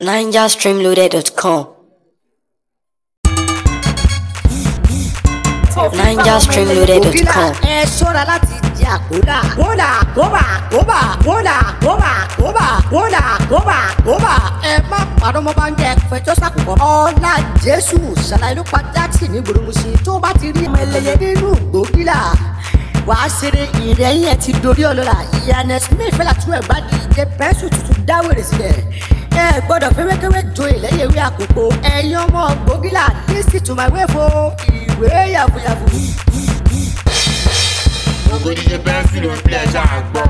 NigerStreamloaded.com. NigerStreamloaded.com. ẹ ṣọ́ra láti jẹ àkódà. kódà kóbà kóbà kódà kóbà kóbà kódà kóbà kóbà. ẹ má parọ́ mọ́ bá ń jẹ fẹjọ́ sàkùkọ. ọlá jésù ṣàlàyé ló pa jáàtì ní gbòdòmùsì tó bá ti rí ọmọ ẹlẹ́yẹ nínú gbòógìlà wàá ṣeré ìrẹ́yìn ẹ̀ ti dorí ọlọ́la ìyànà smith fẹ́lá tún ẹ̀ bá di ìjẹ pẹ́ńsù tuntun dáwèrè sílẹ̀ ẹ gbọ́dọ̀ fẹ́wẹ́kẹ́wẹ́ jo ìlẹ́yẹ ìwé àkókò ẹ̀yin ọmọ gbòógìlà lísì tó máa wé fo ìwé yàfùyàfù. Ogójì bẹ́ńsì ló ń pilẹ̀ ṣá àgbọ̀.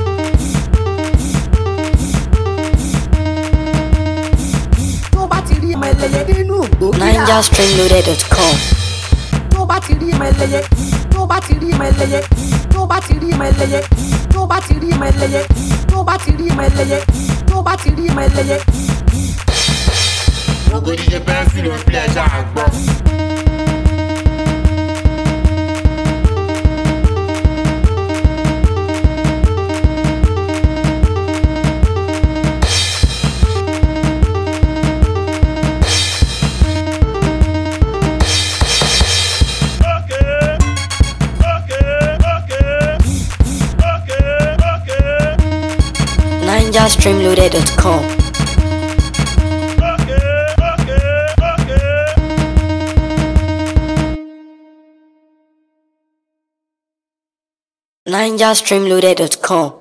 tó bá ti rí ọmọ ẹlẹ́yẹ nínú gbòógìlà NigerStreamloaded.com. tó bá ti rí ọmọ ẹlẹ́yẹ tó bá ti rí ọmọ ẹlẹ́yẹ tó bá ti rí ọmọ ẹlẹ́yẹ tó bá ti rí ọmọ ẹlẹ́yẹ tó bá ti rí ọmọ ẹlẹ́yẹ tó bá ti rí ọmọ ẹlẹ́yẹ. Ogójì bẹ́ńsì ló ń pilẹ̀ ṣá àgbọ̀. Okay, okay, okay, okay, okay, NigerStreamloaded.com. okay, okay, okay. NigerStreamloaded.com.